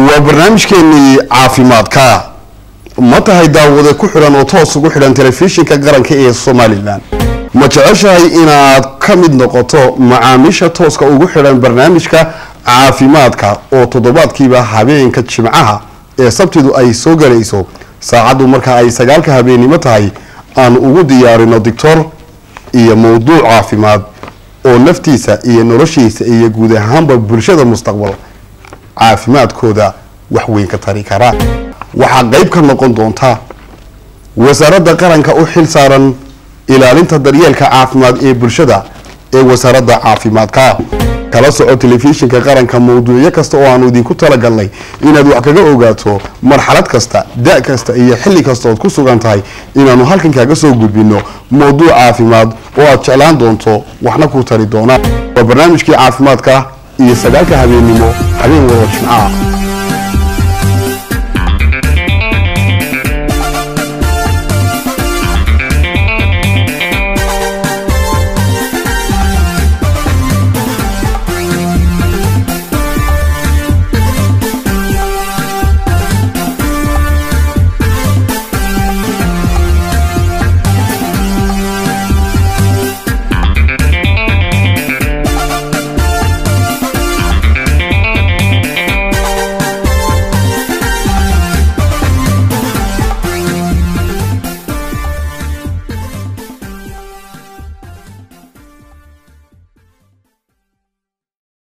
waa barnaamijkeenii caafimaadka ma tahay daawade ku xidhan oo toos ugu xidhan telefishinka qaranka ee somalilan ma jeceshahay inaad ka mid noqoto macaamiisha tooska ugu xidhan barnaamijka caafimaadka oo toddobaadkiiba habeenka jimcaha ee sabtidu ay soo galayso saacaddu marka ay sagaalka habeennimo tahay aan ugu diyaarino doctor iyo mowduuc caafimaad oo naftiisa iyo noloshiisa iyo guud ahaanba bulshada mustaqbal caafimaadkooda wax weyn ka tari karaa waxaa qeyb ka noqon doonta wasaaradda qaranka u xil saaran ilaalinta daryeelka caafimaad ee bulshada ee wasaaradda caafimaadka kala soco telefishinka qaranka mawduucyo kasta oo aanu idinku talagalnay inaad wax kaga ogaato marxalad kasta da kasta iyo xilli kasta ood ku sugan tahay inaanu halkan kaaga soo gudbino mawduuc caafimaad oo aad jeclaan doonto waxna ku tari doonaan waa barnaamijkii caafimaadka iyo sagaalka habeennimo habeen wada jimcaha